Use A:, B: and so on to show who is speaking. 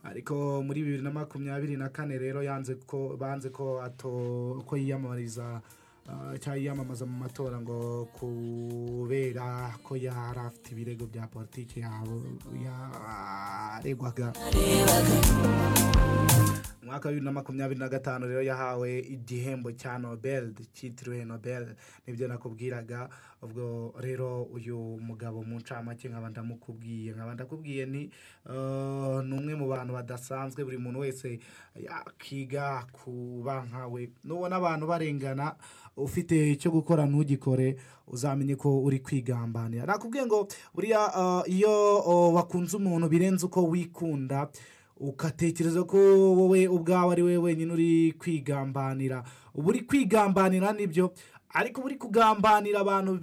A: ariko muri bibiri na makumyabiri na kane rero yanze ko banze ko ato ko yiyamamariza cyangwa yiyamamaza mu matora ngo kubera ko yari afite ibirego bya politiki yaregwaga mu mwaka wa bibiri na makumyabiri na gatanu rero yahawe igihembo cya nobel cyitiriwe nobel nibyo nakubwiraga ubwo rero uyu mugabo mu ncamake nkaba ndamukubwiye nkaba ndakubwiye ni ni umwe mu bantu badasanzwe buri muntu wese yakiga kuba nkawe nubona abantu barengana ufite icyo gukora ntugikore uzamenye ko uri kwigambanira nakubwiye ngo buriya iyo wakunze umuntu birenze uko wikunda ugatekereza ko wowe ubwawe ari wowe wenyine uri kwigambanira uba uri kwigambanira nibyo ariko uba uri kugambanira abantu